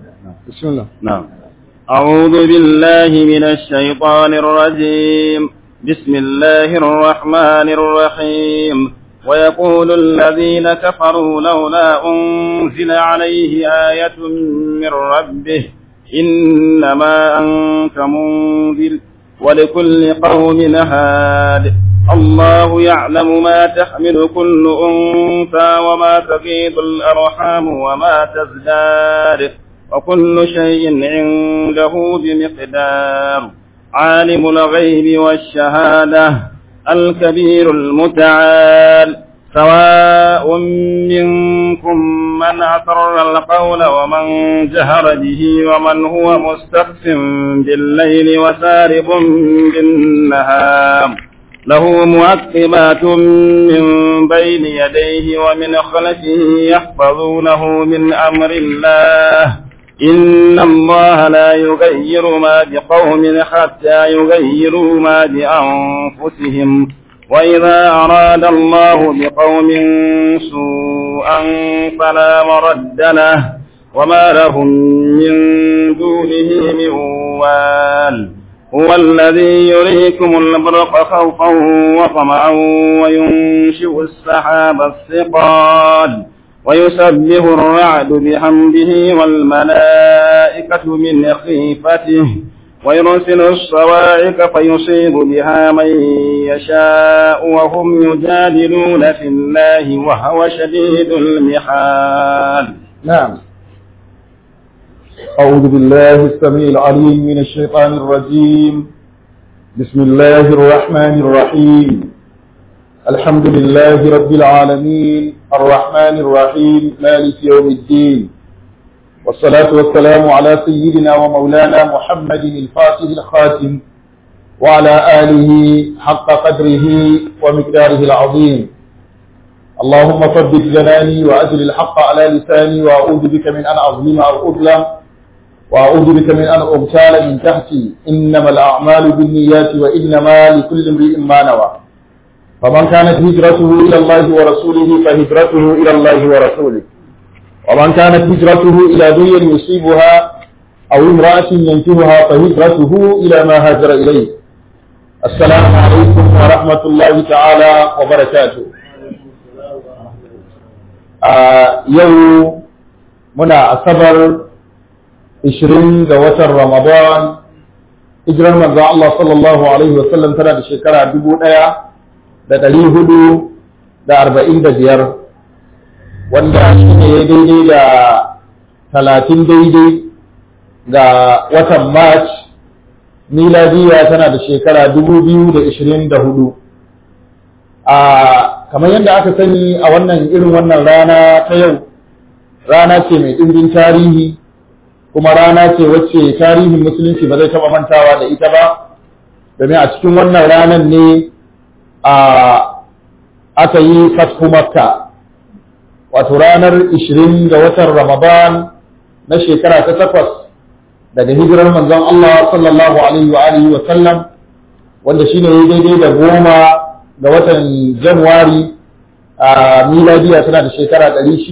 بسم الله نعم أعوذ بالله من الشيطان الرجيم بسم الله الرحمن الرحيم ويقول الذين كفروا لولا أنزل عليه آية من ربه إنما أنت منذر ولكل قوم هاد الله يعلم ما تحمل كل أنثى وما تغيض الأرحام وما تزداد وكل شيء عنده بمقدار عالم الغيب والشهادة الكبير المتعال سواء منكم من أسر القول ومن جهر به ومن هو مستخف بالليل وسارب بالنهار له معقبات من بين يديه ومن خلفه يحفظونه من أمر الله إن الله لا يغير ما بقوم حتى يغيروا ما بأنفسهم وإذا أراد الله بقوم سوءا فلا مرد له وما لهم من دونه من وال هو الذي يريكم البرق خوفا وطمعا وينشئ السحاب الثقال ويسبح الرعد بحمده والملائكة من خيفته ويرسل الصواعق فيصيب بها من يشاء وهم يجادلون في الله وهو شديد المحال نعم أعوذ بالله السميع العليم من الشيطان الرجيم بسم الله الرحمن الرحيم الحمد لله رب العالمين الرحمن الرحيم مالك يوم الدين والصلاة والسلام على سيدنا ومولانا محمد الفاتح الخاتم وعلى آله حق قدره ومقداره العظيم اللهم ثبت جناني وأجل الحق على لساني وأعوذ بك من أن أظلم أو أظلم وأعوذ بك من أن أغتال من تحتي إنما الأعمال بالنيات وإنما لكل امرئ ما نوى فمن كانت هجرته إلى الله ورسوله فهجرته إلى الله ورسوله ومن كانت هجرته إلى دنيا يصيبها أو امرأة ينكهها فهجرته إلى ما هاجر إليه السلام عليكم ورحمة الله تعالى وبركاته آه يوم منا أصبر 20 ga watan Ramadan hijirar manzo Allah sallallahu alaihi wa sallam tana da shekara dubu ɗaya da ɗari hudu da arba'in da biyar wanda shi ne ya daidai da talatin daidai ga watan March miladiya tana da shekara dubu biyu da ishirin da hudu a kamar yadda aka sani a wannan irin wannan rana ta yau rana ce mai ɗimbin tarihi kuma rana ce wacce tarihin musulunci ba zai taɓa mantawa da ita ba domin a cikin wannan ranar ne a aka yi fathu makka wato ranar 20 ga watan ramadan na shekara ta takwas daga hijirar manzon Allah sallallahu alaihi wa alihi wa sallam wanda shine ya daidai da goma ga watan januwari a miladiya tana da shekara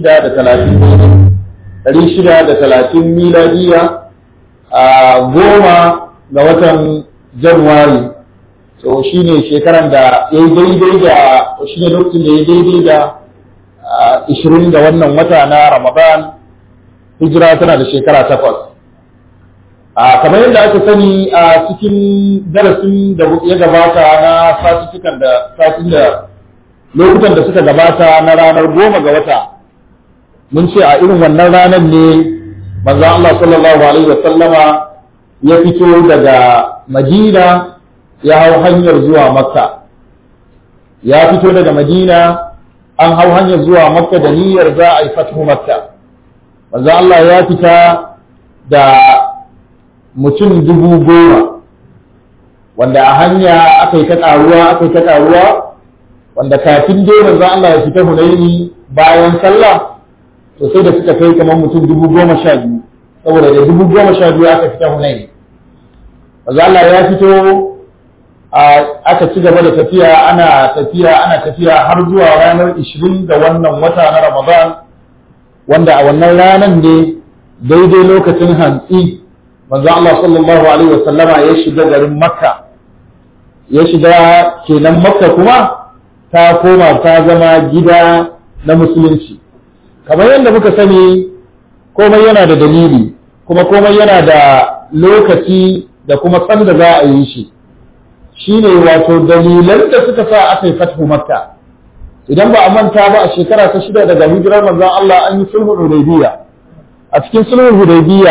630 ɗari shida da talatin miladiya a goma ga watan januwari so shi ne shekaran da ya yi daidai da shi ne lokacin da ya daidai da ishirin da wannan wata na ramadan hijira tana da shekara takwas a kamar yadda aka sani a cikin darasin da ya gabata na satuttukan da satin da lokutan da suka gabata na ranar goma ga wata mun ce a irin wannan ranar ne manzon Allah sallallahu alaihi wasallama ya fito daga Madina ya hau hanyar zuwa Makka ya fito daga Madina an hau hanyar zuwa Makka da niyyar za a yi fatu Makka manzon Allah ya fita da mutum dubu goma wanda a hanya aka yi ta ƙaruwa aka yi ta ƙaruwa wanda kafin dai manzon Allah ya fita Hunaini bayan sallah to sai da suka kai kamar mutum dubu goma sha biyu saboda da dubu goma sha biyu aka fita hunayi maza Allah ya fito aka ci gaba da tafiya ana tafiya ana tafiya har zuwa ranar ishirin da wannan wata na Ramadan wanda a wannan ranar ne daidai lokacin hantsi manzo Allah sallallahu alaihi wasallama ya shiga garin makka ya shiga kenan makka kuma ta koma ta zama gida na musulunci kamar yadda muka sani komai yana da dalili kuma komai yana da lokaci da kuma sanda za a yi shi shine wato dalilan da suka sa aka yi fathu makka idan ba a manta ba a shekara ta shida daga hijirar manzon Allah an yi sulhul hudaybiya a cikin sulhul hudaybiya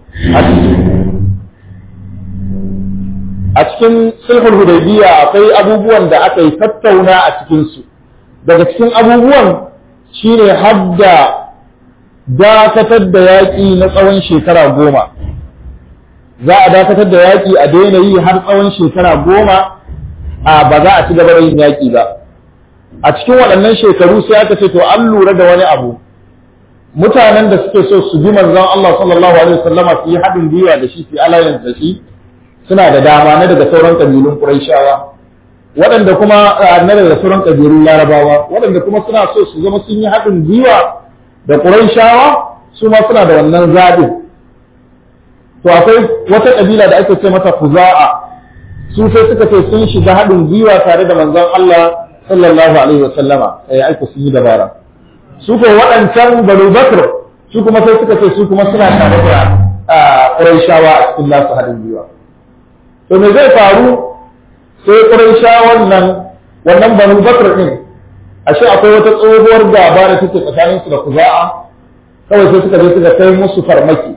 a cikin sulhul hudaybiya akwai abubuwan da aka yi tattauna a cikin su daga cikin abubuwan shine hadda dakatar da yaƙi na tsawon shekara goma za a dakatar da yaƙi a daina yi har tsawon shekara goma a ba za a ci gaba da yin yaƙi ba a cikin waɗannan shekaru sai aka ce to an lura da wani abu mutanen da suke so su bi manzon Allah sallallahu alaihi wasallama su yi haɗin gwiwa da shi su yi alliance da shi suna da dama na daga sauran kabilun Qurayshawa waɗanda kuma na daga sauran kabilun Larabawa waɗanda kuma suna so su zama sun yi haɗin gwiwa da Qurayshawa su ma suna da wannan zaɓin to akwai wata kabila da ake ce mata Khuza'a su sai suka ce sun shiga haɗin gwiwa tare da manzon Allah sallallahu alaihi wasallama sai aiko sun yi dabara su ko waɗancan Banu Bakr su kuma sai suka ce su kuma suna tare da Qurayshawa a cikin nasu haɗin gwiwa to me zai faru sai Qurayshawan nan wannan Banu Bakr din ashe akwai wata tsohuwar gaba da take tsakanin su da Khuza'a kawai sai suka je suka kai musu farmaki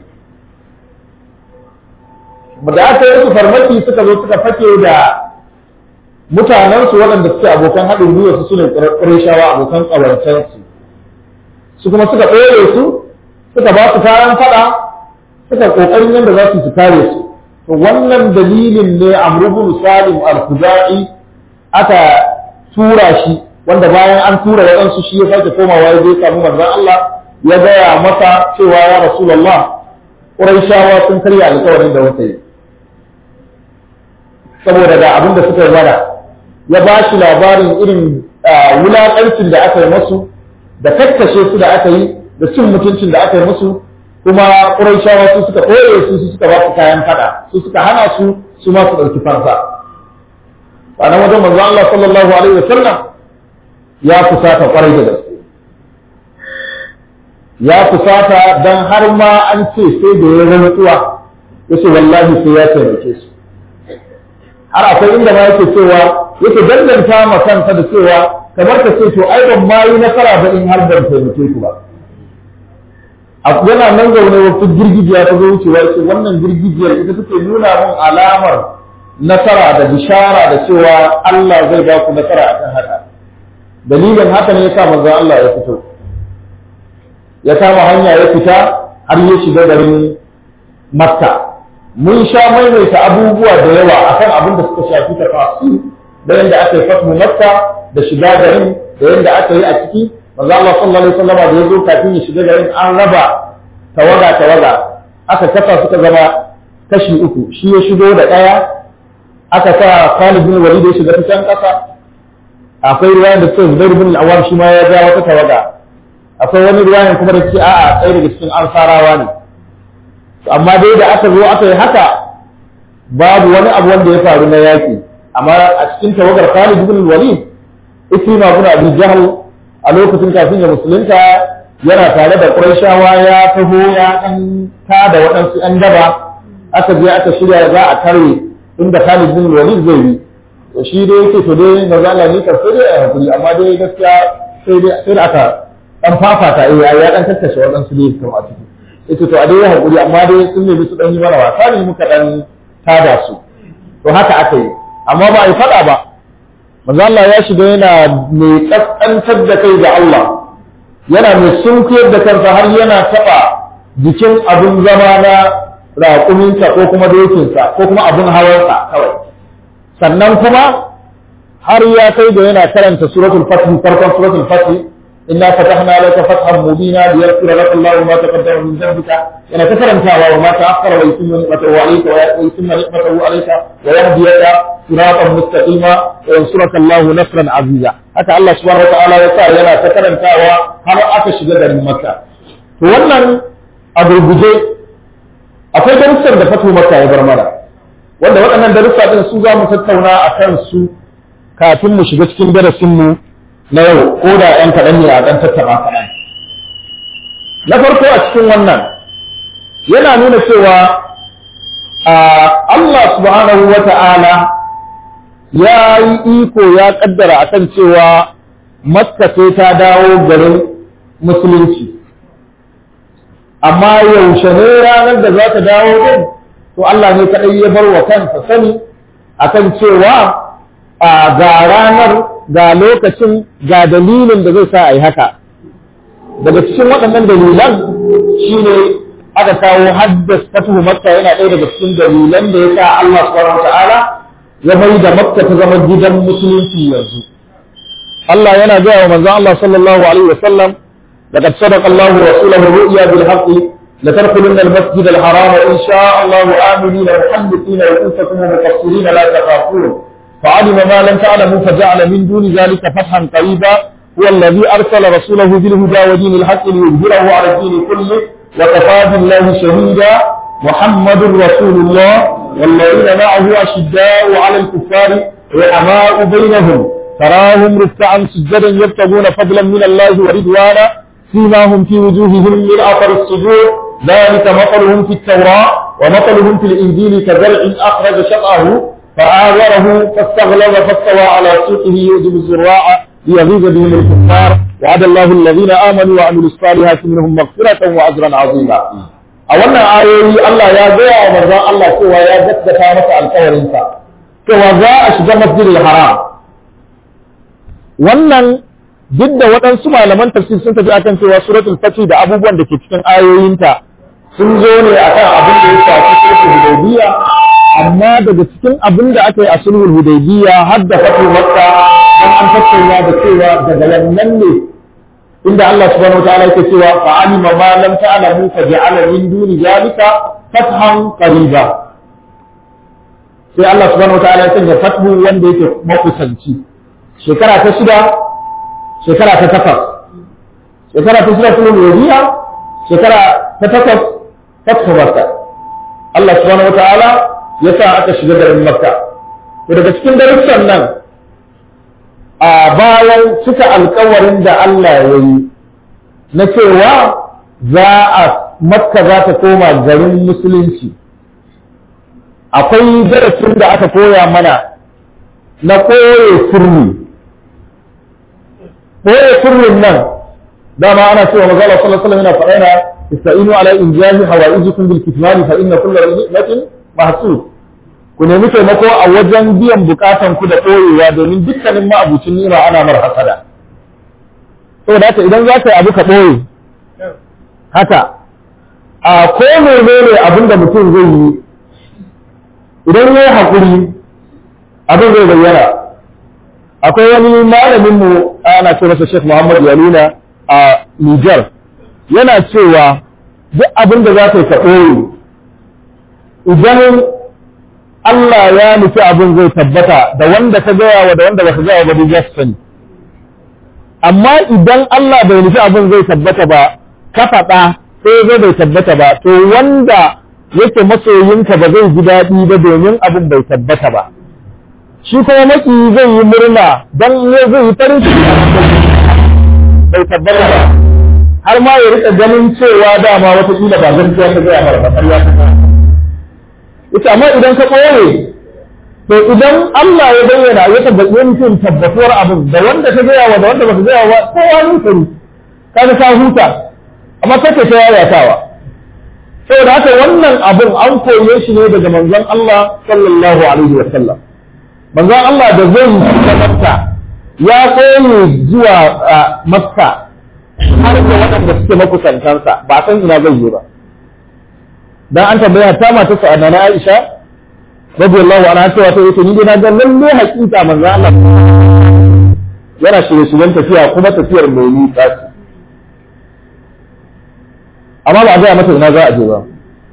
da aka yi musu farmaki suka zo suka fake da mutanensu waɗanda suke abokan haɗin gwiwa su sune ƙureshawa abokan ƙawancensu su kuma suka ɓoye su suka ba su kayan faɗa suka ƙoƙarin yadda za su su kare su to wannan dalilin ne amrubun salim al-khuzai aka tura shi wanda bayan an tura waɗansu shi ya sake komawa ya je samu manzon Allah ya gaya masa cewa ya rasulullah ƙurayshawa sun karya alƙawarin da wata yi saboda da abin da suka yi mana ya ba shi labarin irin wulaƙancin da aka yi musu da kakkashe su da aka yi da cin mutuncin da aka yi musu kuma ƙurayshawa su suka ɓoye su su suka ba su kayan fada su suka hana su su ma su ɗauki fansa a nan wajen manzo Allah sallallahu alaihi wasallam ya fusata ƙwarai da gaske ya fusata dan har ma an ce sai da ya rantsuwa yace wallahi sai ya taimake su har akwai inda ma yake cewa yake danganta ma kansa da cewa kamar ka ce to ai ban ma yi nasara ba in har ban taimake ku ba yana nan zaune wata girgijiya ta zo wucewa ce wannan girgijiyar ita take nuna mun alamar nasara da bishara da cewa Allah zai ba ku nasara akan haka dalilin haka ne yasa manzon Allah ya fito ya kama hanya ya fita har ya shiga garin Makka mun sha maimaita abubuwa da yawa akan abin da suka shafi tafasu da yadda aka yi fatu Makka da shiga garin da yadda aka yi a ciki manzo Allah sallallahu alaihi wasallam da yazo kafin ya shiga garin an raba tawaga tawaga aka kafa suka zama kashi uku shi ya shigo da daya aka sa Khalid bin Walid ya shiga cikin kasa akwai ruwayan da suka Zubair bin Awwam shi ma ya ja wata tawaga akwai wani ruwayan kuma da ce a'a tsaye daga cikin ansarawa ne amma dai da aka zo aka yi haka babu wani abu wanda ya faru na yaki amma a cikin tawagar Khalid bin Walid Ikrima bin Abi Jahl a lokacin kafin ya musulunta yana tare da Qurayshawa ya taho ya dan da waɗansu ɗan daba aka je aka shirya za a tare inda Khalid bin Walid zai yi to shi dai yake to dai manzo Allah ne ka sai dai a hakuri amma dai gaskiya sai dai sai aka dan fafata eh ya dan tattace waɗansu dai kuma a ciki yace to a dai hakuri amma dai sun nemi su dan yi mana wasa ne muka dan tada su to haka aka yi amma ba a yi fada ba manzo Allah ya shiga yana mai kaskantar da kai ga Allah yana mai sunkuyar da kansa har yana taba jikin abin zama na raƙuminsa ko kuma dokinsa ko kuma abin hawansa kawai sannan kuma har ya kai da yana karanta suratul fatih farkon suratul fatih inna fatahna laka fathan mubina liyaghfira laka Allahu ma taqaddama min dhanbika yana ta karantawa wa ma ta'akhkhara wa yutimma ni'matahu alayka wa yutimma ni'matahu alayka wa yahdiyaka siratan mustaqima wa yansuraka Allahu nasran aziza haka Allah subhanahu wa ta'ala ya sa yana ta karantawa har aka shiga garin Makka to wannan a gurguje akwai darussan da fatu maka ya bar mana wanda waɗannan darussa ɗin su za mu tattauna a kan su kafin mu shiga cikin darasinmu na yau ko da ‘yan kaɗan ne a ɗan tattaɓa kaɗan. Na farko a cikin wannan yana nuna cewa Allah subhanahu wa ta'ala ya yi iko ya ƙaddara a kan cewa Makka sai ta dawo garin musulunci. Amma yaushe ne ranar da za ta dawo din, to Allah ne kaɗai ya bar wa kansa sani akan cewa ga ranar ga lokacin ga dalilin da zai sa a yi haka daga cikin waɗannan dalilan shine aka kawo haddas fatuhu makka yana ɗaya daga cikin dalilan da ya sa Allah subhanahu ta'ala ya mai da makka ta zama gidan musulunci yanzu Allah yana gaya wa manzon Allah sallallahu alaihi wa sallam laqad sadaqa Allahu rasulahu ru'ya bil haqqi لتدخلن المسجد الحرام إن شاء الله آمنين محدثين رؤوسكم ومقصرين لا تخافون فعلم ما لم تعلموا فجعل من دون ذلك فتحا قريبا هو الذي أرسل رسوله بالهدى ودين الحق ليظهره على الدين كله وكفى بالله شهيدا محمد رسول الله والذين معه أشداء على الكفار رحماء بينهم تراهم ركعا سجدا يبتغون فضلا من الله ورضوانا فيما هم في وجوههم من أثر السجود ذلك مثلهم في التوراة ومثلهم في الإنجيل كزرع أخرج شطأه فآذره فاستغلظ فاستوى على سوقه يعجب الزراع ليغيظ بهم الكفار وعد الله الذين آمنوا وعملوا الصالحات منهم مغفرة وأجرا عظيما a wannan ayoyi Allah ya gaya wa manzon Allah cewa ya gaskata masa alƙawarinsa cewa za a shiga masjidil haram wannan duk da waɗansu malaman tafsir sun tafi akan cewa suratul fatih da abubuwan da ke cikin ayoyinta sun zo ne akan abin da ya shafi suratul hudaybiya amma daga cikin abin da aka yi a sulhul hudaybiya har da fatu makka dan an tattauna da cewa daga wannan ne inda Allah subhanahu wa ta'ala yake cewa fa alima ma lam ta'lamu fa ja'ala min duni zalika fathan qariba sai Allah subhanahu wa ta'ala ya sanya fathu wanda yake makusanci shekara ta shida shekara ta takwas shekara ta shida sulhul hudaybiya shekara ta takwas fathu makka Allah subhanahu wa ta'ala ya sa aka shiga garin makka to daga cikin darussan nan a bayan cika alkawarin da Allah ya yi na cewa za a makka za ta koma garin musulunci akwai darasin da aka koya mana na koye sirri koye sirrin nan dama ana cewa magana sallallahu alaihi wasallam yana faɗa na ista'inu ala injahi hawaijikum bil kitmani fa inna kullu ni'matin mahsud ku nemi taimako a wajen biyan bukatan ku da ɓoyewa domin dukkanin ma'abucin nima ana mar hasada saboda haka idan za ka yi abu ka ɓoye haka a ko menene abin da mutum zai yi idan ya yi haƙuri abin zai bayyana akwai wani malamin mu ana ce masa Sheikh Muhammad Yaluna a Niger yana cewa duk abin da za ka yi ka ɓoye idan Allah ya nufi abin zai tabbata da wanda ka gaya wa da wanda baka gaya ba duk sani amma idan Allah bai nufi abin zai tabbata ba ka faɗa sai zai bai tabbata ba to wanda yake masoyinka ba zai ji daɗi ba domin abin bai tabbata ba shi kuma maki zai yi murna don zai yi farin ciki bai tabbata ba har ma ya rika ganin cewa dama wata kila ba gaskiya ta gaya mara ba ƙarya ta ita amma idan ka ɓoye to idan Allah ya bayyana ya tabbaci mutum tabbatuwar abin da wanda ka gaya wa da wanda baka gaya wa kowa ne kari kaga ka huta amma kake ta yayatawa saboda haka wannan abin an koye shi ne daga manzon Allah sallallahu alaihi wa sallam manzon Allah da zai shiga Makka ya koye zuwa Makka har da waɗanda suke makusantansa ba san ina zai yi ba dan an tambaya ta mata sa na Aisha radiyallahu anha cewa ta yace ni dai na ga lalle hakika manzo Allah yana shirye shiryen tafiya kuma tafiyar mai nisa ce amma ba a gaya mata ina za a je ba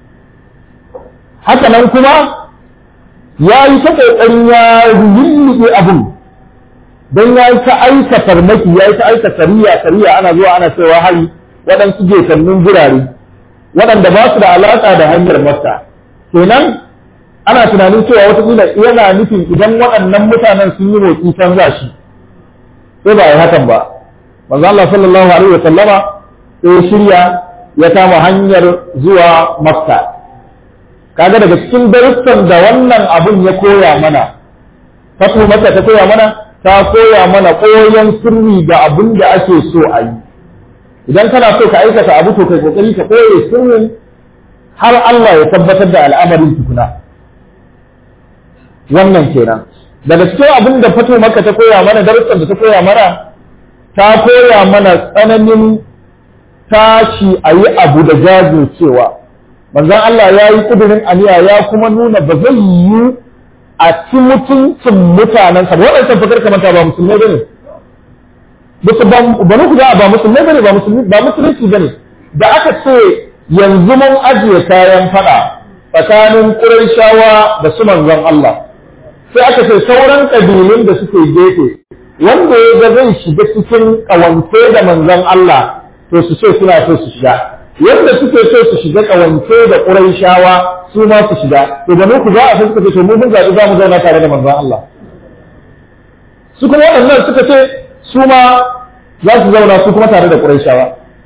haka nan kuma ya yi ta kokarin ya lulluɓe abin don ya yi ta aika farmaki ya yi ta aika sariya sariya ana zuwa ana cewa hari waɗansu gekannin gurare waɗanda ba su da alaƙa da hanyar makka kenan ana tunanin cewa watakila yana nufin idan waɗannan mutanen sun yi motsi can za shi sai ba a yi hakan ba manzo Allah sallallahu alaihi wa sallama sai ya shirya ya kama hanyar zuwa makka kaga daga cikin darussan da wannan abun ya koya mana fatu makka ta koya mana ta koya mana koyon sirri ga abin da ake so a yi idan kana so ka aikata abu to kai kokari ka koye sirrin har Allah ya tabbatar da al'amarin tukuna wannan kenan daga cikin abin da fito maka ta koya mana darussan da ta koya mana ta koya mana tsananin tashi a yi abu da jajircewa manzon Allah ya yi kudurin aniya ya kuma nuna ba zai yi a ci mutuncin mutanensa ba waɗansan fakar kamanta ba musulmai ba ne banu ku ba musulmai ba ne ba musulunci ba ne da aka ce yanzu mun ajiye kayan fada tsakanin ƙurayshawa da su manzon Allah sai aka ce sauran ƙabilun da suke gefe wanda ya ga zai shiga cikin ƙawance da manzon Allah to su ce suna so su shiga yadda suke so su shiga ƙawance da ƙurayshawa su ma su shiga to da ku za a san suka ce to mu mun zaɓi za mu zauna tare da manzon Allah su kuma waɗannan suka ce su ma za su zauna su kuma tare da ƙurayshawa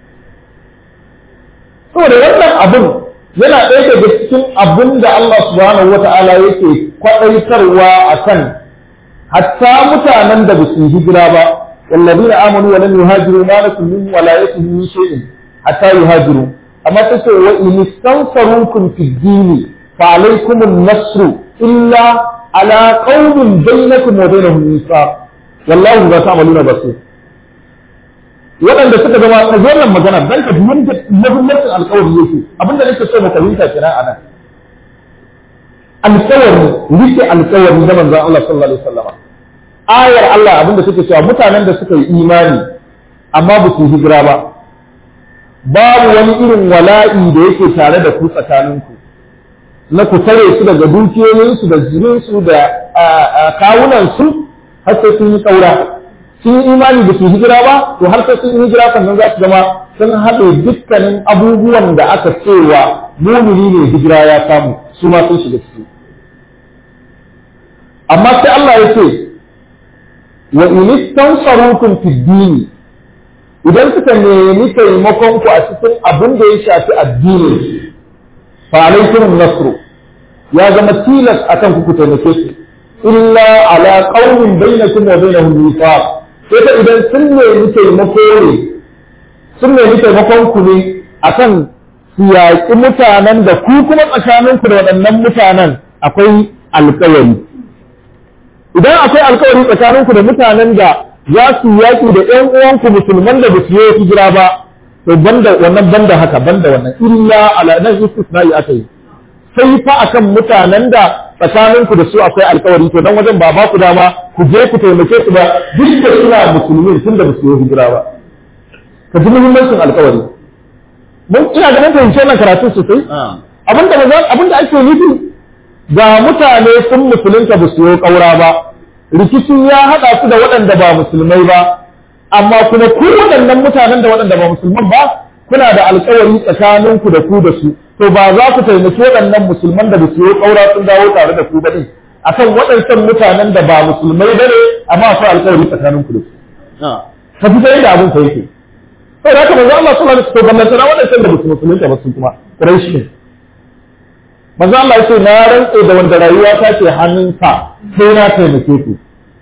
saboda wannan abin yana ɗaya daga cikin abin da Allah subhanahu wa ta'ala yake kwaɗaitarwa a kan hatta mutanen da ba su hijira ba wallabi na amanu wa lam yuhajiru ma lakum min walayatihim min shay'in hatta yuhajiru amma ta ce wa in istansarukum fi dini fa alaykum an-nasr illa ala qaumin bainakum wa bainahum mithaq wallahu ba ta'maluna basir waɗanda suka zama ka zo nan magana dan ka duwan da muhimmancin alƙawari yake abinda nake so mu fahimta kenan a nan alƙawari rike alƙawari da manzon Allah sallallahu alaihi wasallam ayar Allah abinda suke cewa mutanen da suka yi imani amma ba su hijira ba babu wani irin wala'i da yake tare da ku tsakaninku na ku tare su daga dukiyoyinsu da jininsu da kawunansu har sai sun yi ƙaura sun yi imani da su hijira ba to har sai sun yi hijira sannan za su zama sun haɗe dukkanin abubuwan da aka cewa mumini ne hijira ya samu su ma sun shiga ciki amma sai Allah ya ce wa in istansarukum fi dini idan suka nemi taimakon ku a cikin abin da ya shafi addini fa alaikum nasru ya zama tilas akan ku ku taimake su illa ala qaumin bainakum wa bainahum mithaq sai ta idan sun nemi taimako ne sun nemi taimakon ku ne akan su yaƙi mutanen da ku kuma tsakaninku da waɗannan mutanen akwai alƙawari idan akwai alƙawari tsakaninku da mutanen da za su yaƙi da ƴan uwanku musulman da ba su yi hijira ba to banda wannan banda haka banda wannan illa ala nan istisna'i aka yi sai fa akan mutanen da tsakaninku da su akwai alkawari to dan wajen ba ba ku dama ku je ku taimake su ba duk da suna musulmi tun da su yi hijira ba ka ji muhimmancin alkawari mun ina ganin fahimce wannan karatu sosai abinda ba abinda ake nufi ga mutane sun musulunta ba su yi kaura ba rikici ya haɗa su da waɗanda ba musulmai ba amma kuma ku waɗannan mutanen da waɗanda ba musulman ba kuna da alkawari tsakaninku da ku da su to ba za ku taimaki waɗannan musulman da su yi ƙaura sun dawo tare da ku ba ɗin akan waɗancan mutanen da ba musulmai ba ne amma akwai alƙawari tsakanin ku da su ka fi sai da abin ka yake to da haka manzo Allah sallallahu alaihi wasallam ballanta na waɗancan da musu musulunta ba su kuma Quraish ne manzo Allah ya ce na rantse da wanda rayuwa ta ke hannunsa sai na taimake ku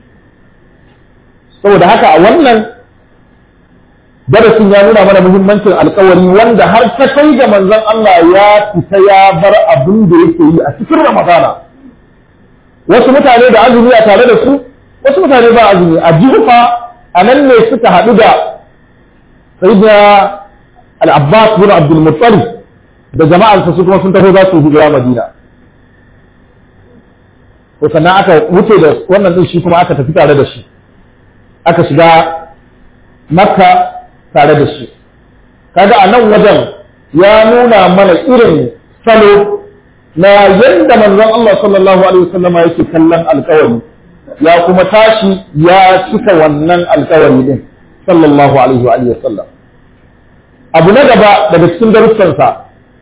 saboda haka a wannan darasin ya nuna mana muhimmancin alkawari wanda har ta kai ga manzon Allah ya fita ya bar abin da yake yi a cikin Ramadana wasu mutane da azumi a tare da su wasu mutane ba azumi a jufa a nan ne suka haɗu da sayyidina al-Abbas bin Abdul Muttalib da jama'arsa su kuma sun taho za su hijira Madina to sannan aka wuce da wannan din shi kuma aka tafi tare da shi aka shiga Makka tare da shi kaga a nan wajen ya nuna mana irin salo na yadda manzon Allah sallallahu alaihi wasallama yake kallon alkawari ya kuma tashi ya cika wannan alkawari din sallallahu alaihi wa alihi wasallam abu na gaba daga cikin darussansa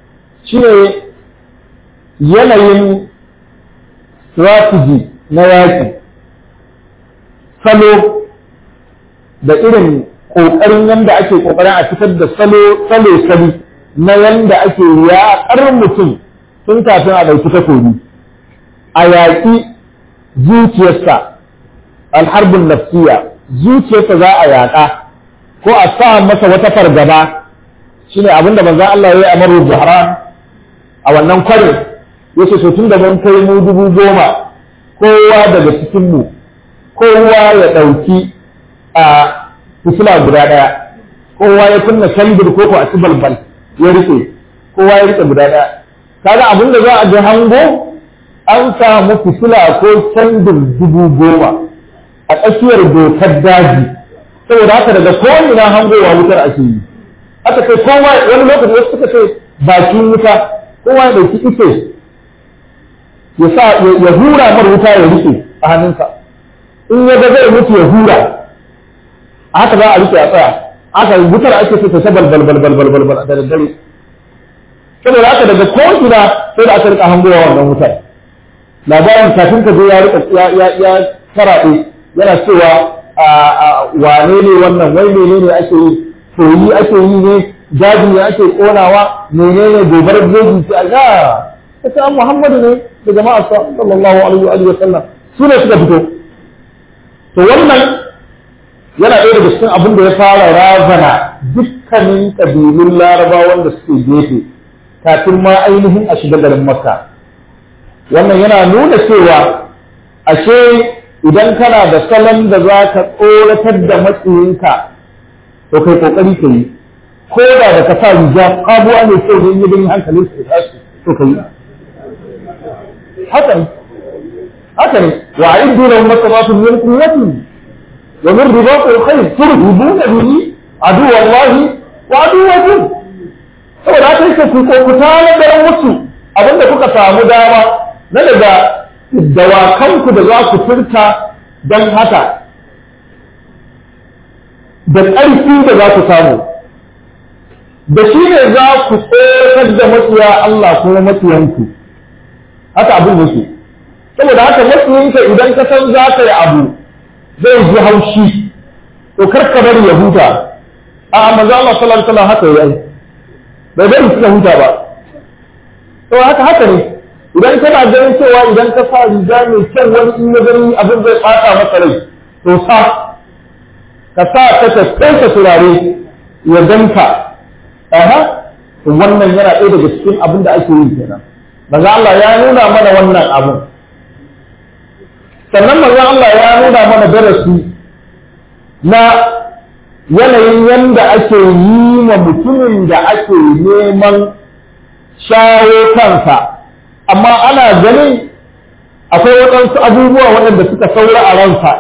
shine yanayin strategy na yaƙi salo da irin ƙoƙarin yadda ake ƙoƙarin a fitar da salo salo sali na yadda ake yaƙar mutum tun kafin a ɗauki takobi a yaƙi zuciyarsa alharbin nafsiya zuciyarsa za a yaƙa ko a sa masa wata fargaba shine abinda manzo Allah ya yi a maru Buhara a wannan kwarin yace so tun da mun kai mu dubu goma kowa daga cikin mu kowa ya ɗauki a fitila guda ɗaya kowa ya kunna kandir ko ko a ci balbal ya rike kowa ya rike guda ɗaya kaga abin da za a ga hango an samu fitila ko kandir dubu goma a tsakiyar dokar daji saboda haka daga kowane hangowa wutar ake yi aka kai kowa wani lokaci wasu suka ce bakin wuta kowa ya ɗauki ice ya sa ya hura mar wuta ya rike a hannunsa in ya ga zai mutu ya hura haka za a rike a tsaya haka wutar ake so ta balbal balbal balbal bal da daddare saboda haka daga ko gida sai da aka rika hangowa wannan wutar labarin kafin ka zo ya rika ya ya karaɗe yana cewa wane ne wannan wai menene ake yi soyi ake yi ne jaji ne ake konawa menene gobarar jeji ce a ga ta Muhammadu ne da jama'a sallallahu alaihi wa sallam su ne suka fito to wannan yana ɗaya daga cikin abin da ya fara razana dukkanin ƙabilun larabawan da suke gefe kafin ma ainihin a shiga garin makka wannan yana nuna cewa ashe idan kana da salon da za ka tsoratar da matsayinka to kai kokari ka yi ko da da ka sa riga abuwa ne sai da yin hankalin su tashi to ka yi haka ne haka ne wa a'iddu lahum masabatun min quwwatin wa min ribatil khayr turhibuna bihi adu wallahi wa aduwwakum saboda haka yake ku ko ku tare da musu abinda kuka samu dama na daga dawakanku da za ku furta don haka da ƙarfi da za ku samu da shi ne za ku tsoratar da matsiya Allah kuma matsiyanku haka abin yake saboda haka matsiyinka idan ka san za ka yi abu zai ji haushi to kar ka bari ya huta a manzo Allah sallallahu alaihi wasallam haka yayi bai bari suka huta ba to haka haka ne idan kana ganin cewa idan ka sa riga mai kyan wani in ya gani abin zai ɓata masa rai to sa ka sa ka tattaita turare ya danka aha to wannan yana ɗaya daga cikin abin da ake yi kenan maza Allah ya nuna mana wannan abin sannan maza Allah ya nuna mana darasi na yanayin yanda ake yi wa mutumin da ake neman shawo kansa amma ana ganin akwai waɗansu abubuwa waɗanda suka saura a ransa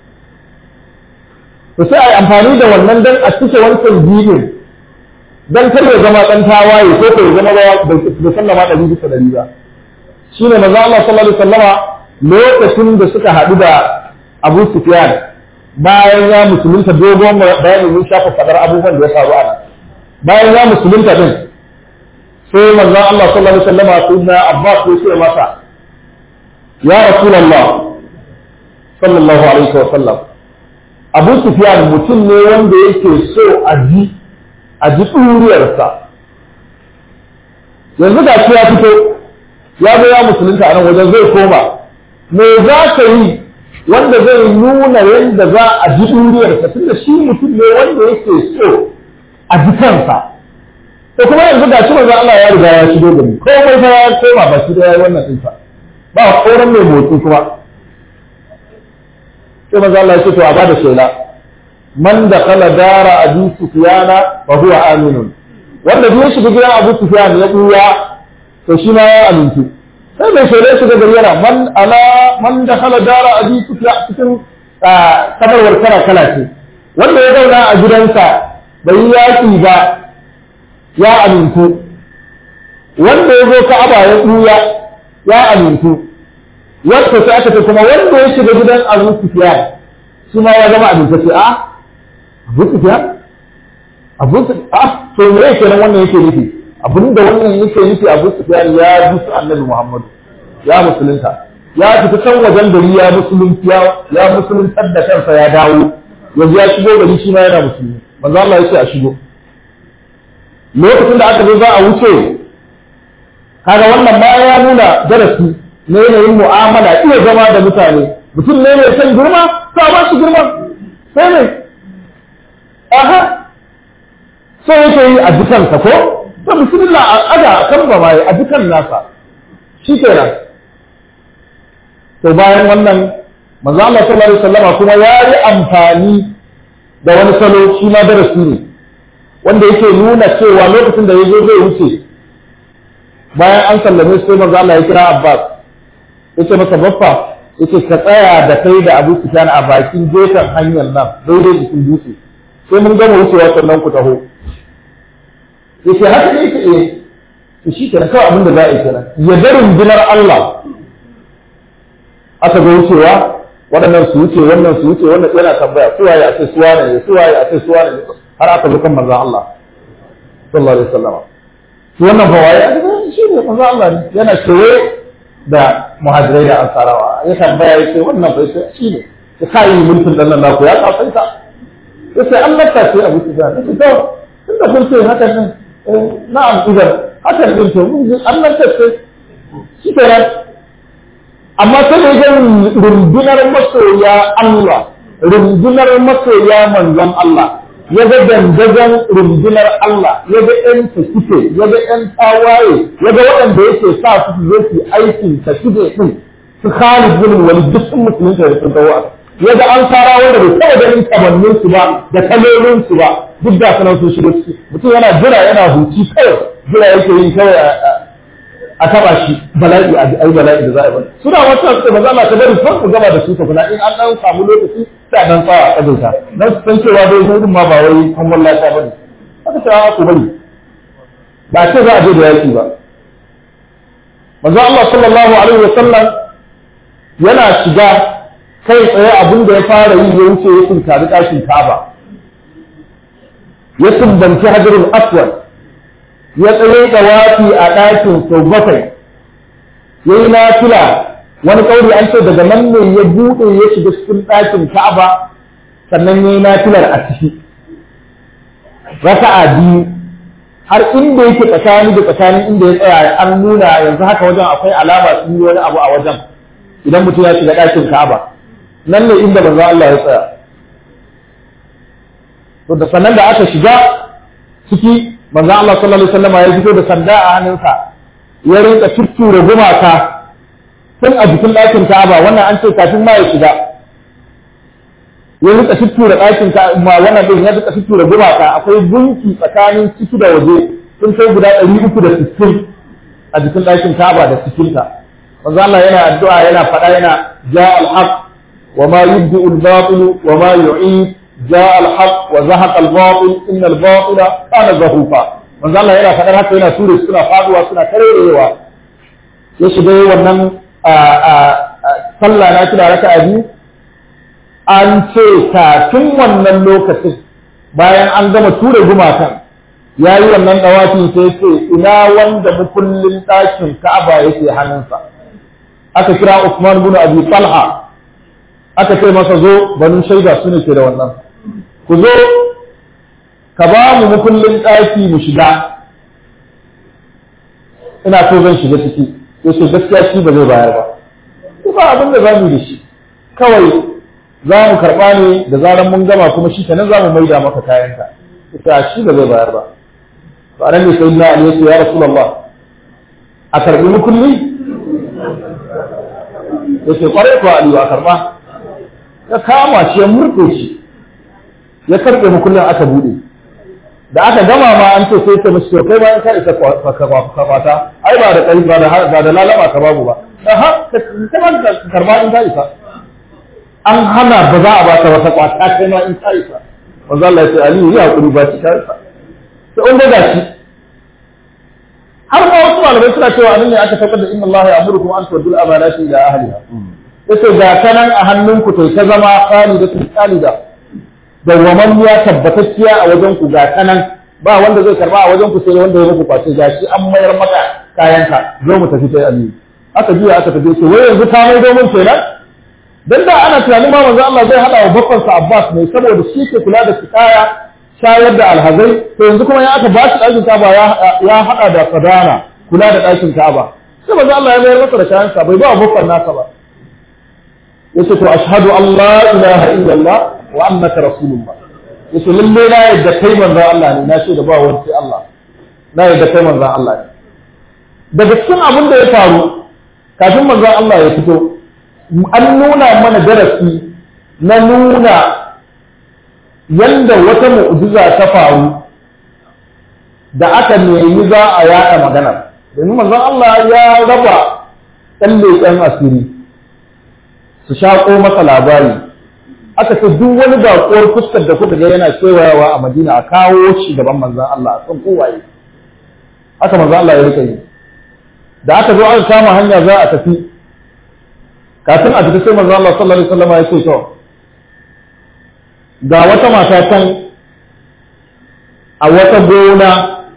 to sai a yi amfani da wannan don a cike wancan jibin don kar ya zama ɗan tawaye ko ko ya zama da sallama ɗari bisa ɗari ba shi ne maza Allah sallallahu alaihi wasallama lokacin da suka haɗu da Abu Sufyan bayan ya musulunta dogon bayanin mun shafa fadar abubuwan da ya faru a nan bayan ya musulunta din sai manzon Allah sallallahu alaihi wasallam sayyidina Abbas ya ce masa ya Rasulullah sallallahu alaihi wasallam Abu Sufyan mutum ne wanda yake so a ji a ji ɗuriyarsa yanzu ga shi ya fito ya zo ya musulunta a nan wajen zai koma me za ka yi wanda zai nuna yadda za a ji ɗuriyarsa tunda shi mutum ne wanda yake so a ji kansa to kuma yanzu ga shi manzo Allah ya riga ya shigo gari komai fa ya koma ba shi da yayi wannan din fa ba koran mai motsi kuma sai manzo Allah ya ce to a bada shela man da kala dara abi sufyana fa huwa aminun wanda duk shiga gidan Abu Sufyan ya buya to shi ma ya amintu sai mai shela shiga gari yana man ala man da kala dara abi sufyan cikin kabarwar kala kala ce wanda ya zauna a gidansa bai yi yaki ba ya amintu wanda ya zo ka'aba ya ɓuya ya amintu wanda sai aka ce kuma wanda ya shiga gidan Abu Sufyan shi ma ya zama amintacce a Abu Sufyan Abu Sufyan a to me yake nan wannan yake nufi abinda wannan yake nufi Abu Sufyan ya bi su Annabi Muhammadu ya musulunta ya fita can wajen gari ya musulunci ya musuluntar da kansa ya dawo yanzu ya shigo gari shi ma yana musulmi manzo Allah ya ce a shigo lokacin da aka zo za a wuce kaga wannan ma ya nuna darasi na yanayin mu'amala iya zama da mutane mutum ne mai son girma to a ba shi girma sai ne aha sai yake yi a dukansa ko to bismillah a aga kan ba mai a dukan nasa shi kenan to bayan wannan manzo Allah sallallahu alaihi wasallama kuma ya yi amfani da wani salo shi ma darasi ne wanda yake nuna cewa lokacin da ya zo zai wuce bayan an sallame sai manzo Allah ya kira Abbas yace masa baffa yace ka tsaya da kai da Abu Sufyan a bakin gefen hanyar nan daidai jikin dutse sai mun gama wucewa sannan ku taho yace haka ne yake eh to shi kenan kawai abin da za a yi kenan ya ga rundunar Allah aka ga wucewa waɗannan su wuce wannan su wuce wannan yana tambaya su waye a ce su wane ne su waye a ce su wane ne har aka zo kan manzon Allah sallallahu alaihi wasallam shi wannan fa waye shi ne manzon Allah ne yana kewaye da muhajirai da ansarawa ya tambaya ya ce wannan bai sai shi ne ya sa yi mulkin dan nan naku ya kafaita ya ce an lafta ce abu su ga ya ce to tunda kun ce hakan nan na'am idan hakan din to mun ji an lafta ce shi kenan amma sai da ya rundunar masoya Allah rundunar masoya manzon Allah ya ga dandazon rundunar Allah ya ga ‘yan suke ya ga ‘yan tawaye ya ga waɗanda yake sa su su zo su aikin ta su ɗin su Khalid bin Walid duk sun musulunta da sun dawo ya ga an fara wanda bai taɓa ganin kamannin su ba da kalolin su ba duk da sanar sun shigo ciki mutum yana jira yana huci kawai jira yake yin kawai a taba shi bala'i a ai bala'i da za a yi suna wata su ba za a ta bari son ku gaba da su ta kuna in an dan samu lokaci sai a dan tsawa a kazaita dan su san cewa dai hudun ma ba wai kan wallata bane haka ta ku bari ba ce za a je da yaki ba manzo Allah sallallahu alaihi wa sallam yana shiga kai tsaye abin da ya fara yi ya wuce ya tunkari kashin Kaaba ya tumbanci hajarul aswad ya tsaye da wafi a ɗakin sau bakwai ya yi nafila wani ƙauri an ce daga nan ne ya buɗe ya shiga cikin ɗakin ka'aba sannan ya yi nafilar a ciki raka'a biyu har inda yake tsakani da tsakanin inda ya tsaya an nuna yanzu haka wajen akwai alama sun yi wani abu a wajen idan mutum ya shiga ɗakin ka'aba nan ne inda manzo Allah ya tsaya to da sannan da aka shiga ciki manzo Allah sallallahu alaihi wasallam ya fito da sanda a hannunsa ya rinka tuttura gumaka tun a jikin ɗakin Ka'aba wannan an ce kafin ma ya shiga ya rinka tuttura ɗakin Ka'aba wannan din ya rinka tuttura gumaka akwai gunki tsakanin ciki da waje sun kai guda ɗari uku da sittin a jikin ɗakin Ka'aba da cikinta manzo Allah yana addu'a yana faɗa yana ja al-haq wa ma yubdi al-batil wa ma yu'id جاء الحق وزهق الباطل ان الباطل كان زهوقا manzo Allah yana faɗar haka yana ture suna faduwa suna karerewa ya shiga wannan sallah na kira raka a biyu an ce kafin wannan lokacin bayan an gama ture gumakan ya yi wannan ɗawafi sai ce ina wanda mukullin ɗakin ka'aba yake hannunsa aka kira Usman bin Abi Talha aka ce masa zo banu shaida su ne ke da wannan ku zo ka ba mu mukullin ɗaki mu shiga ina so zan shiga ciki ya ce gaskiya shi ba zai bayar ba ko ba abin da za mu da shi kawai za mu karɓa ne da zaran mun gama kuma shi kenan za mu maida maka kayanka ita shi ba zai bayar ba to anan ne sai na Ali ya ce ya Rasulullah a karɓi mukulli ya ce kwarai ko Aliyu a karɓa ya kama shi ya murɗe shi ya karɓe mukullin aka buɗe da aka gama ma an ce sai ta mashi to kai ma in ka isa ka kwata ai ba da kai ba da ba da lalama ka babu ba da ha kai ma ka karba in ka isa an hana ba za a ba ta wata kwata kai ma in ka isa manzo Allah ya ce Ali ya hakuri ba shi ka isa sai an ga shi har ma wasu malamai suna cewa anan ne aka tabbatar da inna Allah ya amurukum an tu'dul amanati ila ahliha yace ga kanan a hannunku to ta zama khalidatu khalida dawwamammiya tabbatacciya a wajen ku ga kanan ba wanda zai karba a wajen ku sai wanda ya muku kwace gashi an mayar maka kayanka zo mu tafi sai aliyu aka juya aka tafi ce wai yanzu ka mai domin kenan dan da ana tunanin ma manzo Allah zai hada wa bakon sa Abbas ne saboda shi ke kula da kaya shayar da alhazai to yanzu kuma ya aka ba shi ɗakin Ka'aba ya hada da sadana kula da ɗakin Ka'aba sai manzo Allah ya mayar masa da kayan sa bai ba bakon nasa ba yace to ashhadu an la ilaha illallah wa annaka rasulullah yace lalle na yadda kai manzo Allah ne na ce da ba wani sai Allah na yadda kai manzo Allah ne daga cikin abin da ya faru kafin manzo Allah ya fito an nuna mana darasi na nuna yanda wata mu'jiza ta faru da aka nemi za a yaɗa maganar domin manzon Allah ya raba ɗan leƙen asiri su shaƙo masa labari aka ce duk wani baƙuwar fuskar da kuka ga yana kewayawa a Madina a kawo shi gaban manzon Allah a san kowaye haka manzon Allah ya rika yi da aka zo aka kama hanya za a tafi kafin a tafi sai manzo Allah sallallahu alaihi wasallam ya ce to ga wata mata can a wata gona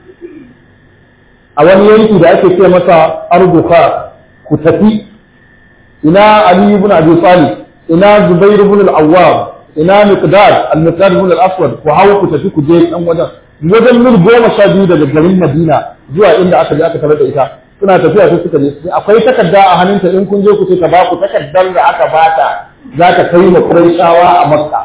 a wani yanki da ake ce masa arduka ku tafi ina Ali ibn Abi Talib ina Zubair ibn al-Awwam ina Miqdad al-Miqdad ibn al-Aswad ku hawo ku tafi ku je dan wajen wajen mil goma sha biyu daga garin Madina zuwa inda aka je aka tarar da ita suna tafiya sai suka je akwai takarda a hannunta in kun je ku ce ka ba ku takardar da aka bata za ka kai ma Qurayshawa a Makka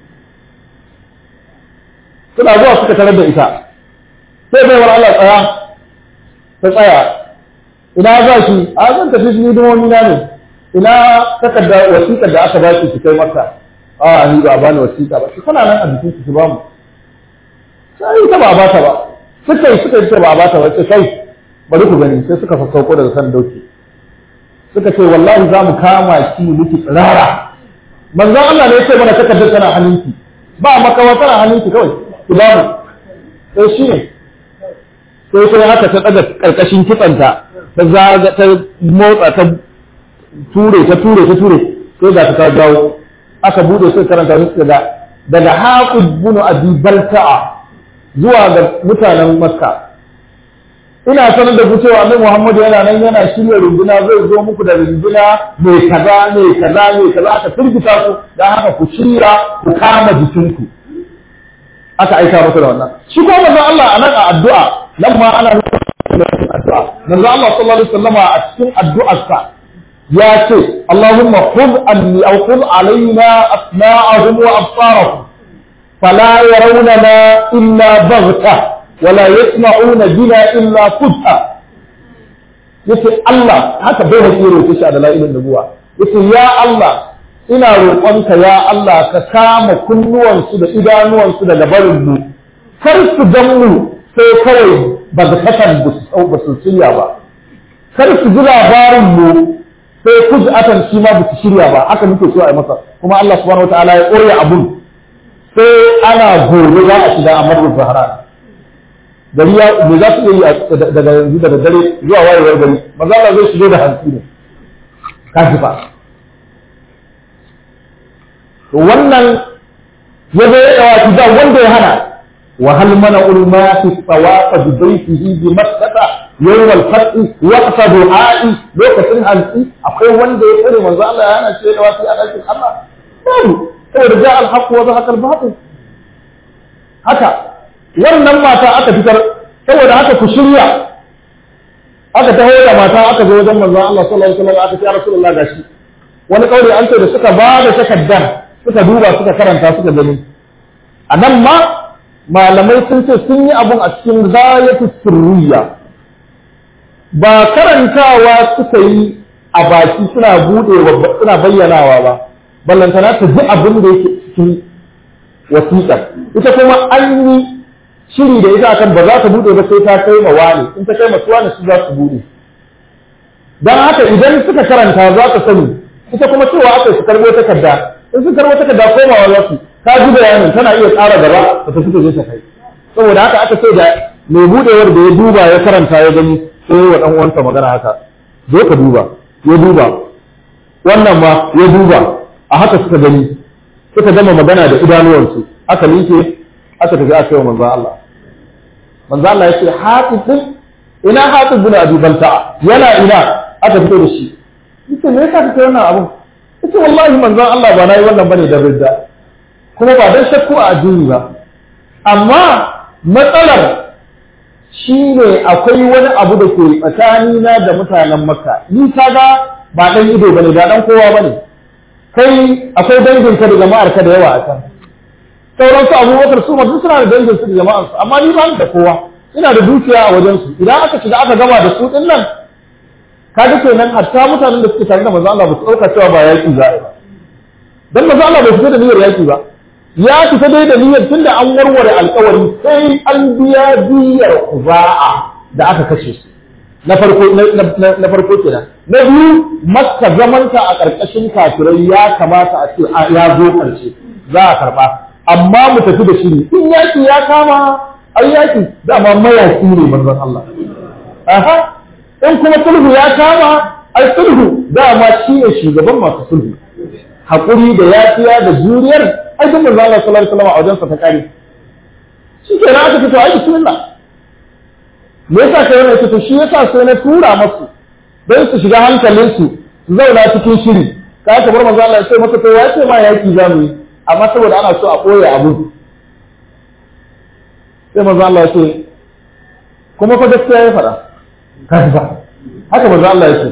suna zuwa suka tarar da ita sai bai war Allah tsaya ta tsaya ina za shi a zan tafi shi hidimomi na ne ina takarda wasiƙar da aka ba ki ki kai Makka a ni ba bani wasiƙa ba ki kana nan a jikin ki ba mu sai ta ba ba ta ba suka yi suka yi ta ba ba ta ba sai kai bari ku gani sai suka sassauko daga kan dauki suka ce wallahi za mu kama ki miki tsirara manzon Allah ne ya ce mana takardar tana hannunki ba makawa tana hannunki kawai ki ba mu sai shi ne sai sai haka ta daga karkashin kitsanta ta zaga ta motsa ta ture ta ture ta ture sai ga ta dawo aka bude sai karanta musu da daga haqib bin abi balta'a zuwa ga mutanen makka ina sanar da ku cewa annabi Muhammad yana nan yana shirya runduna zai zo muku da runduna mai kaza mai kaza mai kaza aka firgita ku dan haka ku shirya ku kama jikinku aka aika masa da wannan shi ko manzo Allah anan a addu'a nan ma ana addu'a manzo Allah sallallahu alaihi wasallama a cikin addu'arsa ya ce Allahumma khudh anni aw khudh alaina asma'ahum wa absarahum fala yarawna illa baghtah wala yasma'una bina illa fudha yace Allah haka bai hakki roƙe shi a dalailin nubuwa yace ya Allah ina roƙonka ya Allah ka kama kunnuwansu da idanuwansu daga barin mu kar su gan mu sai kawai ba ga takan ba su shirya ba kar su ji labarin mu sai kujatan shi ma ba su shirya ba haka muke so a yi masa kuma Allah subhanahu wataala ya ƙorya abun sai ana gobe za a shiga a marar zahara gari ya me za su iya yi daga yanzu daga dare zuwa wayewar gari maza Allah zai shigo da hantsi ne kaji fa to wannan ya zo ya dawa da wanda ya hana wa hal mana ulma fi sawaqa bi baytihi bi makkah yawm al fath waqta du'a'i lokacin hantsi akwai wanda ya tsare manzo Allah ya hana shi da wasi a dakin Allah babu saboda ja al haqq wa zahaqa al batil haka wannan mata aka fitar saboda haka ku shirya aka taho da mata aka zo wajen manzon Allah sallallahu alaihi wasallam aka ce ya Rasulullah gashi wani kauri an ce da suka ba da takaddar suka duba suka karanta suka gani a nan ma malamai sun ce sun yi abun a cikin zayatu sirriya ba karantawa suka yi a baki suna budewa suna bayyanawa ba ballantana ta ji abin da yake cikin wasiƙar ita kuma an yi shiri da ita akan ba za ta bude ba sai ta kai ma wani in ta kai ma su wani su za su bude dan haka idan suka karanta za ka sani ita kuma cewa aka su karbo takarda in su karbo takarda komawa za su ta ji bayanin tana iya tsara gaba da ta fito ta kai saboda haka aka ce da mai budewar da ya duba ya karanta ya gani sai wa dan uwansa magana haka zo ka duba ya duba wannan ma ya duba a haka suka gani suka gama magana da idanuwansu aka linke aka tafi aka yi wa manzon Allah manzo Allah yace hatib din ina hatib bin abi balta yana ina aka fito da shi yace me yasa kake wannan abun yace wallahi manzo Allah ba nayi wannan bane da ridda kuma ba dan shakku a addini ba amma matsalar shine akwai wani abu da ke tsakanina da mutanen makka ni kaga ba dan ido bane ba dan kowa bane kai akwai danginka da jama'ar ka da yawa a can sauran su abubakar su duk suna da dangin su da jama'ar su amma ni ba da kowa ina da dukiya a wajen su idan aka shiga aka gama da su din nan kaga kenan hatta mutanen da suke tare da manzo Allah ba su dauka cewa ba yaki za a yi ba dan manzo Allah bai fita da niyyar yaki ba ya fita dai da niyyar tunda an warware alkawari sai an biya diyar kuza'a da aka kashe su na farko na farko kenan na biyu makka zamanta a ƙarƙashin kafirai ya kamata a ce ya zo ƙarshe za a karɓa amma mu tafi da shi in yaki ya kama ai yaki dama mayaki ne manzon Allah aha in kuma sulhu ya kama ai sulhu dama shi ne shugaban masu sulhu haƙuri da yafiya da juriyar ai duk manzon Allah sallallahu alaihi wasallam a wajensa ta kare shi kenan aka fito ai bismillah me yasa kai wannan ita to shi yasa sai na tura masu don su shiga hankalin su zauna cikin shiri ka ka bar manzo Allah ya ce maka to ya ce ma yaki za mu yi amma saboda ana so a koya abu sai manzo Allah ya ce kuma fa gaskiya ya faɗa kai ba haka manzo Allah ya ce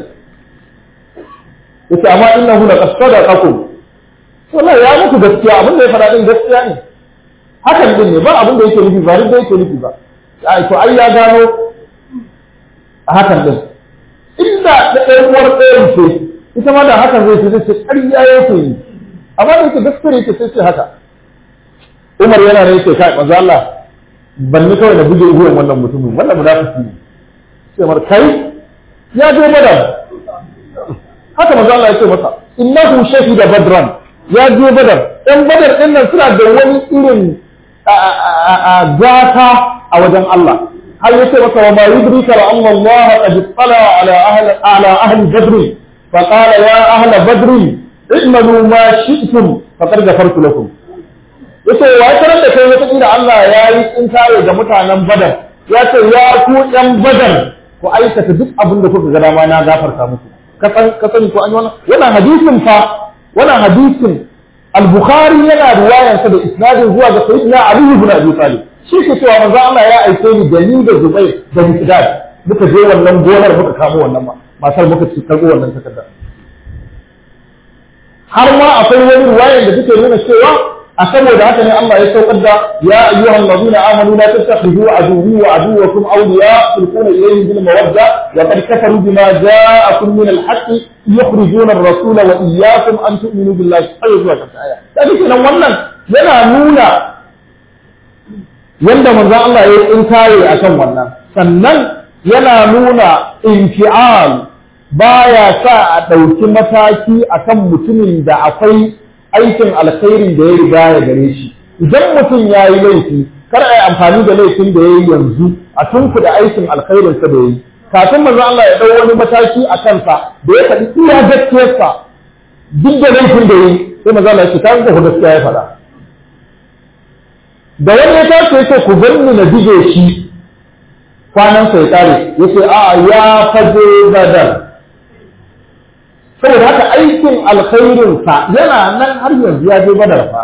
yace amma innahu laqad sadaqakum wallahi ya muku gaskiya abin da ya faɗa din gaskiya ne hakan din ne ba abin da yake nufi ba duk da yake nufi ba ai to ai ya gano a hakan din inda da ɗan uwar ɗayan ce ita ma da hakan zai ce zai ce ƙarya yake yi amma da yake gaskiya yake sai ce haka Umar yana ne yake kai manzo Allah ban ni kawai da buge uwan wannan mutumin wannan munafiki ne sai mar kai ya je badar haka manzo Allah ya ce masa innahu shahida badran ya je badar ɗan badar ɗin nan suna da wani irin gata a wajen Allah har yace maka wa ma yudrika la anna Allah qad tala ala ahli ala ahli badr fa qala ya ahli badr i'malu ma shi'tum faqad ghafartu lakum yace wa tarar da kai wata inda Allah ya yi tsinkare ga mutanen badar ya ce ya ku yan badar ku aikata duk abin da kuka ga dama na gafarta muku ka sani ko an yi wannan wannan hadisin fa wannan hadisin al-bukhari yana riwayarsa da isnadin zuwa ga sayyidina ali ibn abi talib shi ke cewa manzo Allah ya aike ni da ni da Zubair da Miqdad muka je wannan gonar muka kamo wannan matar muka ci karbo wannan takarda har ma akwai wani riwayar da take nuna cewa a saboda haka ne Allah ya saukar da ya ayyuhal ladina amanu la tattakhidhu aduwwi wa aduwwakum awliya tulquna ilayhim bil mawadda wa qad kafaru bima ja'akum min al haqq yukhrijuna ar-rasula wa iyyakum an tu'minu billahi ayyuha al-aya kaga kenan wannan yana nuna yanda manzon Allah ya yi inkare akan wannan sannan yana nuna infial baya sa a ɗauki mataki akan mutumin da akwai aikin alkhairin da ya riga ya gare shi idan mutum ya yi laifi kar a yi amfani da laifin da ya yi yanzu a tunkuda aikin alkhairinsa da ya yi kafin manzo Allah ya ɗau wani mataki a kansa da ya faɗi iya gaskiyarsa duk da laifin da ya yi sai manzo Allah ya ce kan ku gaskiya ya faɗa da wani ya tashi yake ku bar ni na dige shi kwanan sai kare yace a ya faje badar saboda haka aikin alkhairin sa yana nan har yanzu ya je badar fa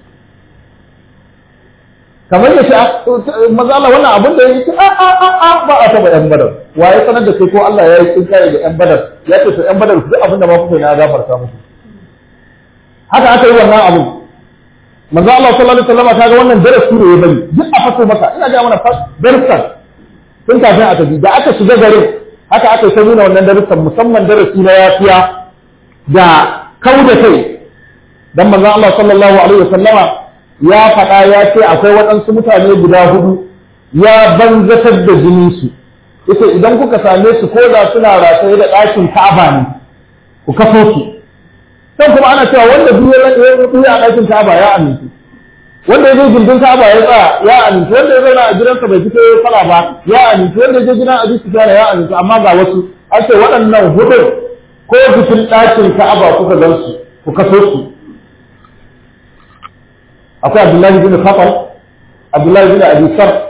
kamar ya ce maza Allah wannan abin da ya ce a a a a ba a taba yan badar wa ya sanar da kai ko Allah ya yi tsinkare da yan badar ya ce to yan badar duk abin da ma kuka na gafarta muku haka aka yi wannan abin manzo Allah sallallahu alaihi wasallam kaga wannan darasi ne ya bari duk a fato maka ina ga mana darsan tun kafin a tafi da aka shiga garin haka aka ta nuna wannan darussan musamman darasi na yafiya da kauda kai dan manzo Allah sallallahu alaihi wasallama ya faɗa ya ce akwai waɗansu mutane guda hudu ya banzatar da jinin su yace idan kuka same su ko da suna rataye da ɗakin Ka'aba ne ku kafo su sai kuma ana cewa wanda duk ya ya a ɗakin Ka'aba ya amintu wanda ya je gindin Ka'aba ya tsaya ya amintu wanda ya zauna a gidansa bai fito ya fara ba ya amintu wanda ya je gidan Abi Sufyan ya amintu amma ga wasu an ce waɗannan hudun ko cikin ɗakin Ka'aba kuka gan su ku kaso su akwai Abdullahi bin Khatal Abdullahi bin Abi Sar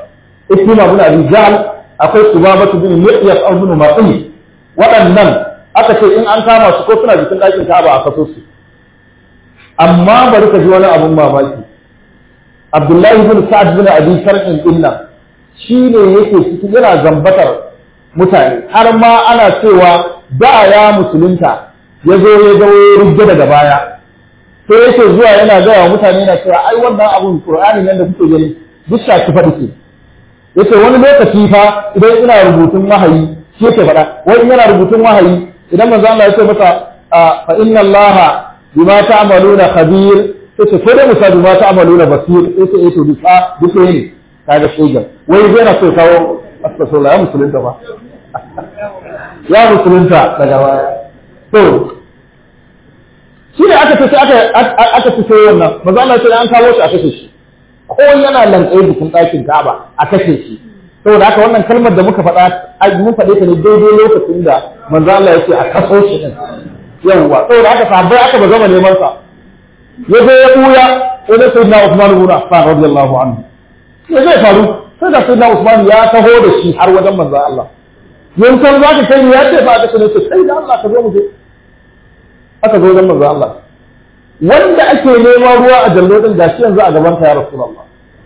Ikrima bin Abi Jahl akwai Subabatu bin Miqyas ibn Ma'in waɗannan aka ce in an kama su ko suna jikin ɗakin Ka'aba a kaso su amma bari ka ji wani abun mamaki Abdullahi bin Sa'ad bin Abi Sarhin dinnan shine yake cikin yana zambatar mutane har ma ana cewa da ya musulunta ya zo ya ga rubda daga baya sai yake zuwa yana gaya wa mutane yana cewa ai wannan abun Qur'ani nan da kuke gani duk shafi faɗi ce yace wani lokaci fa idan ina rubutun wahayi shi yake faɗa wani yana rubutun wahayi idan manzo Allah ya ce masa fa inna Allah bima ta'maluna khabir yace ko da musa bima ta'maluna basir yace yace duka duka ne kaga shegan wai zai na so kawo astaghfirullah ya musulunta fa ya musulunta daga baya to shi ne aka tafi aka aka tafi wannan manzo Allah ya ce an kawo shi a kashe shi ko yana lantsaye bikin ɗakin Ka'aba a kashe shi saboda haka wannan kalmar da muka faɗa mun faɗe ta ne daidai lokacin da manzo Allah ya ce a kaso shi din yawwa saboda haka sahabbai aka ba zama neman sa ya zo ya buya wani sayyidina Usman ibn Affan radiyallahu anhu ya zai faru sai da sayyidina Usman ya taho da shi har wajen manzo Allah yankan za ka kai ya ce ba ka ce sai da Allah ka zo mu je aka zo wajen manzo Allah wanda ake neman ruwa a jallo din gashi yanzu a gaban ka ya Rasulullah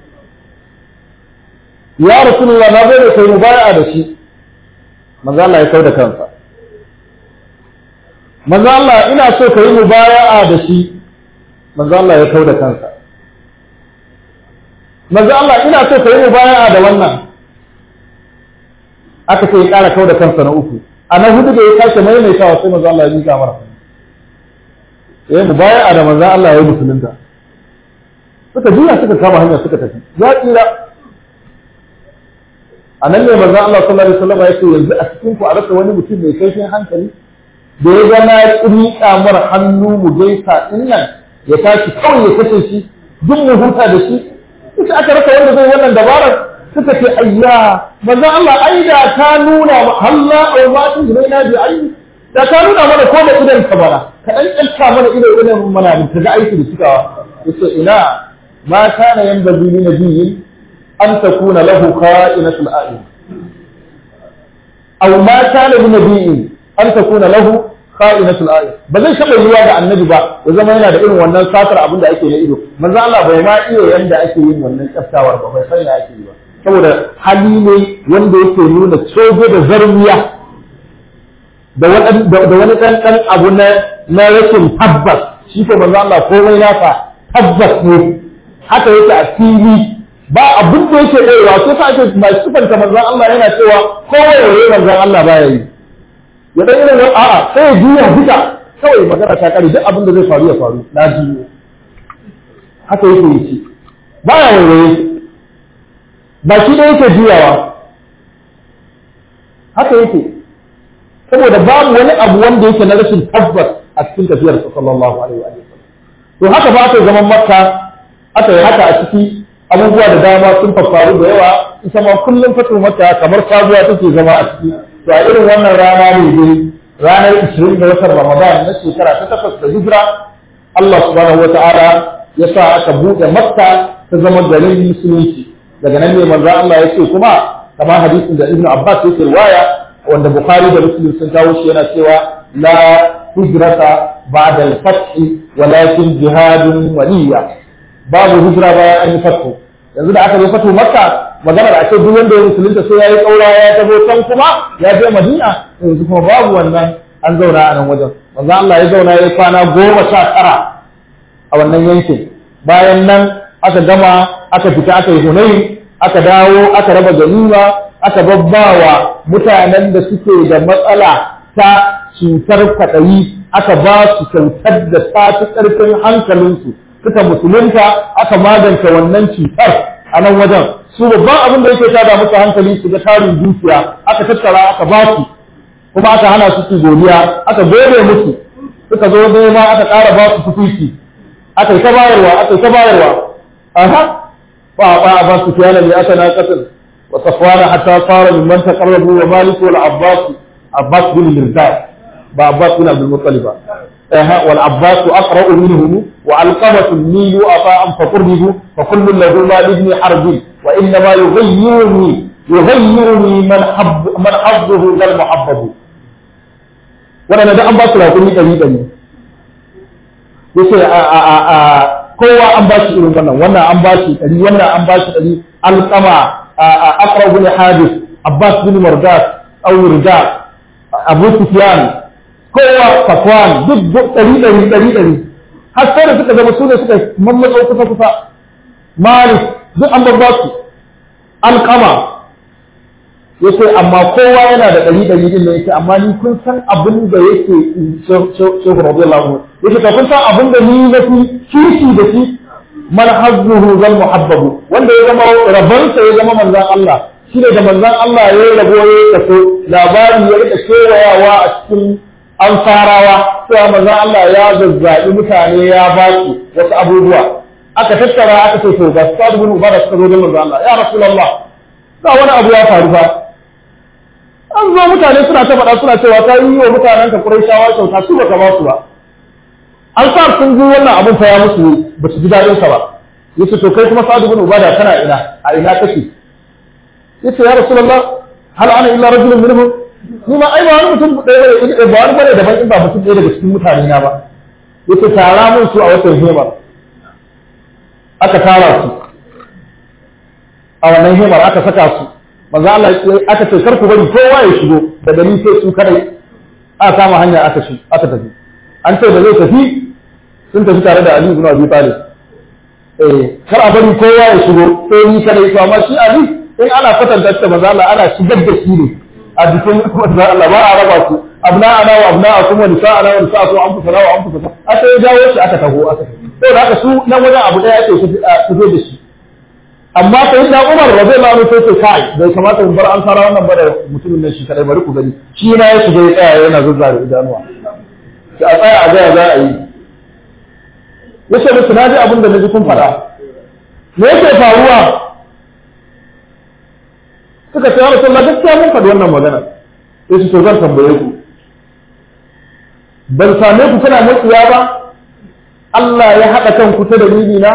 ya Rasulullah na zo da kai mubaya'a da shi manzo Allah ya kau da kansa manzo Allah ina so ka yi mubaya'a da shi manzo Allah ya kau da kansa manzo Allah ina so ka yi mubaya'a da wannan aka ce ya ƙara kau da kansa na uku a na hudu da ya sake maimaitawa sai manzo Allah ya miƙa mara ya mu baya a da manzan Allah ya yi musulunta suka juya suka kama hanya suka tafi ya tsira a nan ne manzan Allah sallallahu alaihi wasallam ya ce yanzu a cikin ku a rasa wani mutum mai kaifin hankali da ya ga na rika mara hannu mu gaisa din nan ya tashi kawai ya kashe shi duk mu huta da shi ita aka rasa wanda zai wannan dabarar suka ce ayya manzan Allah ai da ta nuna halla au ma tun na bi ayi da ka nuna mana ko da idan ka bara ka dan kyalta mana ido idan mana da ga aiki da cikawa yace ina ma kana yanbaghi li nabiyyin an takuna lahu kha'inatul a'yun aw ma kana li nabiyyin an takuna lahu kha'inatul a'yun ba zai taba yiwa ga annabi ba ya zama yana da irin wannan satar abin da ake na ido manzo Allah bai ma iya yanda ake yin wannan kyaftawar ba bai san ya ake yi ba saboda hali ne wanda yake nuna cogo da zarmiya da wani ɗan ɗan abu na rashin tabbas shi ko manzo Allah komai nasa tabbas ne haka yake a fili ba abin da yake ɗorewa sai sa ake mai sifanta manzo Allah yana cewa kowai waye manzo Allah baya yi ya dan irin a'a sai ya juya duka kawai magana ta kare duk abin da zai faru ya faru na juyo haka yake yi shi baya waye ba shi da yake juyawa haka yake saboda babu wani abu wanda yake na rashin tabbas a cikin tafiyar sa sallallahu alaihi wa sallam to haka ba ta zaman makka aka yi haka a ciki abubuwa da dama sun faru da yawa ita ma kullum fatu makka kamar sabuwa take zama a ciki to a irin wannan rana ne dai ranar 20 ga watan Ramadan na shekara ta takwas da hijira Allah subhanahu wataala ya sa aka buɗe makka ta zama garin musulunci daga nan ne manzo Allah ya ce kuma kamar hadisin da Ibn Abbas yake riwaya wanda Bukhari da Muslim sun kawo shi yana cewa la hijrata ba'da al-fath walakin jihadun waliya babu hijira bayan an yi fathu yanzu da aka yi fathu Makka magana da ake duk wanda ya musulunta sai yayi kaura ya tabo can kuma ya je Madina yanzu kuma babu wannan an zauna a nan wajen manzo Allah ya zauna ya kwana goma sha tara a wannan yankin bayan nan aka gama aka fita aka yi Hunayn aka dawo aka raba ganima aka babbawa mutanen da suke da matsala ta cutar kwaɗayi aka ba su kyautar da ta fi ƙarfin hankalinsu suka musulunta aka magance wannan cutar a nan wajen su babban abin da yake tada musu hankali su ga tarin dukiya aka tattara aka ba su kuma aka hana su su godiya aka gode musu suka zo nema aka ƙara ba su tukuki aka yi ta bayarwa aka yi ta bayarwa aha fa ba ba su kiyana ne aka na katin وصفوان حتى صار ممن تقربوا ومالك والعباس عباس بن مرداد ba Abbas bin Abdul Muttalib ba eh wal Abbas aqra'u minhum wa alqamatu li yu'afa'an fa qurbihu fa kullu lahu ma ibn harb wa inna ma yughayyiruni yughayyiruni man habb man habbuhu lal muhabbabu wannan da an ba su rakuni dari dari yace a a a kowa an ba shi irin wannan wannan an ba shi dari wannan an ba shi dari alqama aqra'u bin hadith Abbas bin Mardas aw Rijal Abu Sufyan kowa Safwan duk ɗari ɗari ɗari ɗari har sai da suka zama su ne suka mammatsa kusa kusa Malik duk an babba su Alqama yace amma kowa yana da ɗari ɗari din ne yace amma ni kun san abin da yake Shehu radiyallahu anhu yace ka kun san abin da ni na fi kishi da shi man hazzuhu zal muhabbabu wanda ya zama rabansa ya zama manzon Allah shi ne da manzon Allah ya yi rabo ya tafi labari ya rika kewayawa a cikin ansarawa cewa manzon Allah ya zazzaɓi mutane ya ba su wasu abubuwa aka tattara aka ce to ga Sa'ad bin Ubada suka zo da manzon Allah ya Rasulullah ga wani abu ya faru fa an zo mutane suna ta faɗa suna cewa ta yi wa mutanen ka Qurayshawa kyauta su baka ba su ba an sa sun ji wannan abun fa ya musu ba su ji daɗin sa ba yace to kai kuma Sa'ad bin Ubada kana ina a ina kake yace ya rasulullah hal ana illa rajulun minhum ni ma ai ba wani mutum ɗaya ba ba wani bane daban in ba mutum ɗaya daga cikin mutane na ba yace tara mun su a watan hemar aka tara su a wannan hemar aka saka su manzo Allah aka ce kar ku bari kowa ya shigo da gani sai su kadai aka kama hanya aka shi aka tafi an ce da zai tafi sun tafi tare da Ali ibn Abi Talib eh kar a bari kowa ya shigo sai ni kadai to amma shi Ali in ana kwatanta ta maza Allah ana shigar da shi ne a jikin maza Allah ba a raba su abna ana wa abna akum wa nisa ana wa nisa akum an fusa wa an fusa aka ya jawo shi aka taho aka to da haka su nan wajen abu daya ake fito da shi amma sai da Umar radiyallahu anhu sai kai bai kamata mu bar an fara wannan ba da mutumin nan shi kadai bari ku gani shi na ya shiga ya tsaya yana zuzzare idanuwa sai a tsaya a ga za a yi yace musu na ji abin da naji kun faɗa me yake faruwa suka ce wani sallah gaskiya mun faɗi wannan magana sai su to zan tambaye ku ban same ku kuna matsiya ba Allah ya haɗa kanku ta dalili na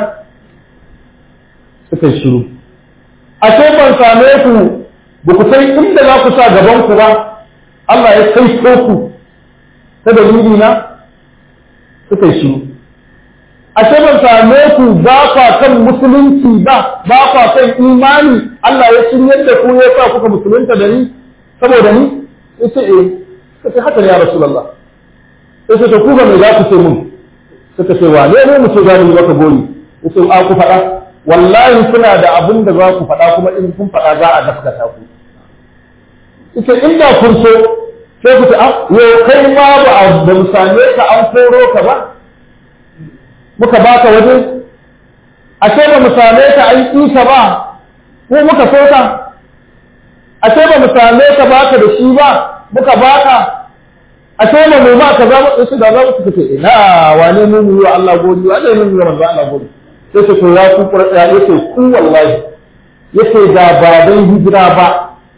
suka shiru ashe ban same ku ba ku sai inda za ku sa gaban ku ba Allah ya kai ku ta dalili na suka shiru ashe ban same ku ba kwa kan musulunci ba ba kwa kan imani Allah ya shiryar da ku ya sa kuka musulunta da ni saboda ni yace eh kace haka ne ya rasulullah yace to ku ga me za ku ce mun suka ce wa ne mu ce za mu maka gori yace a ku faɗa wallahi kuna da abin da za ku faɗa kuma in kun faɗa za a gaskata ku yace inda kun so sai ku ce ah yo kai ma ba a ba mu same ka an koro ka ba muka baka waje ashe ba mu same ka an isa ba ko muka so ka ashe ba mu same ka baka da shi ba muka baka ashe ba mu ba ka za mu su da za mu suka ce ina wane mu mu yi Allah godi wane mu yi manzo Allah godi sai ce to ya ku qur'a yace ku wallahi yace da ba dan hijira ba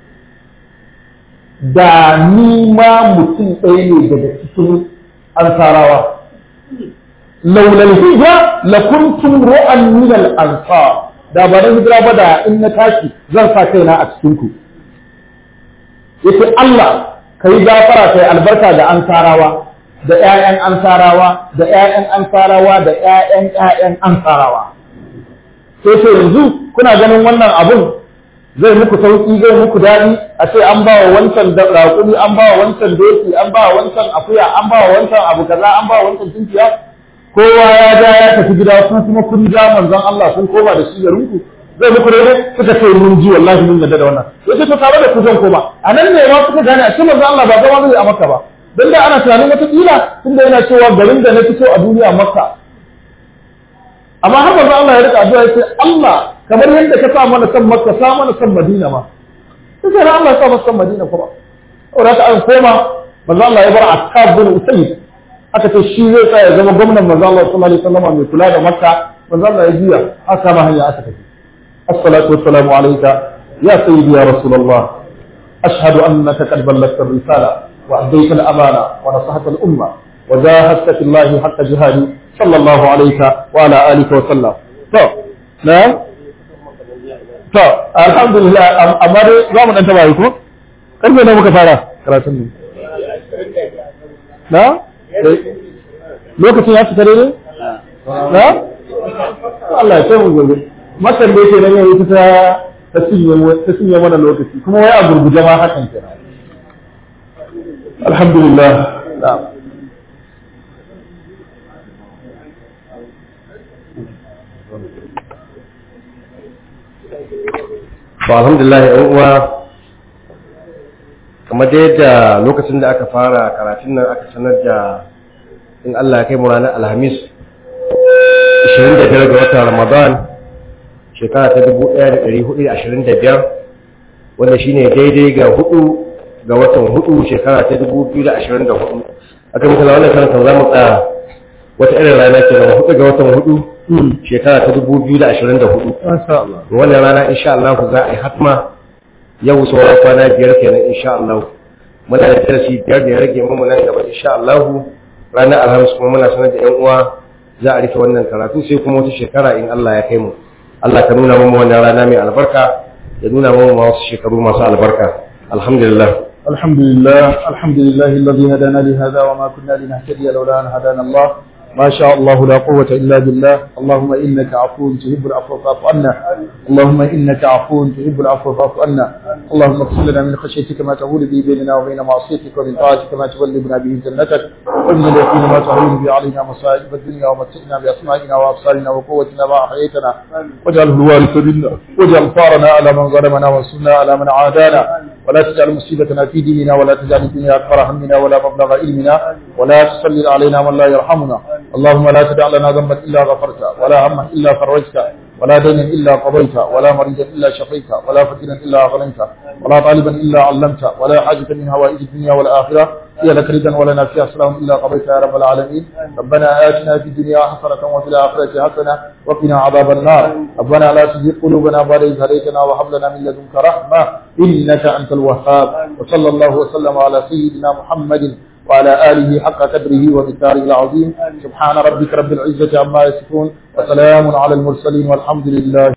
da ni ma mutum ɗaya ne daga cikin ansarawa laula hijra lakuntum ru'an min al-ansar da ba dan hijira ba da in na tashi zan sa kaina a cikin ku yace Allah kai gafara kai albarka da ansarawa da ƴaƴan ansarawa da ƴaƴan ansarawa da ƴaƴan ƴaƴan ansarawa sai sai yanzu kuna ganin wannan abun zai muku sauki zai muku daɗi a ce an ba wa wancan raƙumi an ba wa wancan doki an ba wa wancan akuya an ba wa wancan abu kaza an ba wa wancan tunkiya kowa ya ja ya tafi gida ku kuma kun ja manzon Allah kun koma da shi garin ku zai muku daidai suka ce mun ji wallahi mun yarda da wannan yace to tare da ku zan koma a nan ne ma kuka gane a cikin manzon Allah ba zama zai a Makka ba dan da ana tunanin wata kila tunda yana cewa garin da na fito a duniya Makka amma har manzon Allah ya rika addu'a yace Allah kamar yadda ka sa mana san Makka sa mana san Madina ma sai da Allah ya sa mana san Madina kuma saboda haka an koma manzon Allah ya bar Akkab bin Usayd aka ce shi zai tsaya zama gwamnan manzo Allah sallallahu alaihi wasallam mai kula da Makka manzo Allah ya juya aka kama hanya aka tafi assalatu wassalamu alayka ya sayyidi ya rasulullah ashhadu annaka qad ballagta risala وأديت الأمانة ونصحت الأمة وجاهدت في الله حق جهادي صلى الله عليك وعلى آلك وسلم طب نعم طب الحمد لله أما دي زامن أنت بايكو karfe na muka fara karatun ne na lokacin ya fita daidai na Allah ya kai mu gobe makan da yake nan yayi ta ta cinye mana lokaci kuma wai a gurguje ma hakan kenan alhamdulillah na'am to alhamdulillah yan uwa kamar da yadda lokacin da aka fara karatun nan aka sanar da in Allah ya kai mu ranar alhamis 25 ga watan ramadan shekara ta 1425 wanda shine daidai ga hudu ga watan hudu shekara ta 2024 aka muka wannan karanta za mu tsaya wata irin rana ce na hudu ga watan hudu shekara ta 2024 masha Allah wannan rana insha Allah za a yi hatma yau sauran kwana biyar kenan insha Allah muna da darasi biyar da ya rage mu nan gaba insha Allah ranar alhamis kuma muna sanar da yan uwa za a rufe wannan karatu sai kuma wata shekara in Allah ya kai mu Allah ka nuna mu wannan rana mai albarka ya nuna mu wasu shekaru masu albarka alhamdulillah الحمد لله الحمد لله الذي هدانا لهذا وما كنا لنهتدي لولا أن هدانا الله ما شاء الله لا قوة إلا بالله اللهم إنك عفو تحب العفو فاعف عنا اللهم إنك عفو تحب العفو فاعف عنا اللهم اغفر لنا من خشيتك ما تهول به بيننا وبين معصيتك ومن طاعتك ما تبلغنا به جنتك ومن اليقين ما تهون به علينا مصائب الدنيا ومتعنا بأسمائنا وأبصارنا وقوتنا ما أحييتنا واجعله الوارث منا واجعل ثارنا على من ظلمنا وانصرنا على من عادانا ولا تجعل مصيبتنا في ديننا ولا تجعل الدنيا أكبر همنا ولا مبلغ علمنا ولا تسلل علينا من لا يرحمنا اللهم لا تدع لنا ذنبا إلا غفرته ولا هما إلا فرجته ولا دينا إلا قضيته ولا مريضا إلا شفيته ولا فتنا إلا أغنيته ولا طالبا إلا علمته ولا حاجة من هوائج الدنيا والآخرة هي لك ردا ولنا فيها سلام إلا قضيتها يا رب العالمين ربنا آتنا في الدنيا حسنة وفي الآخرة حسنة وقنا عذاب النار ربنا لا تزغ قلوبنا بعد إذ هديتنا وهب لنا من لدنك رحمة إنك أنت الوهاب وصلى الله وسلم على سيدنا محمد وعلى آله حق قدره ومقداره العظيم سبحان ربك رب العزة عما يصفون وسلام على المرسلين والحمد لله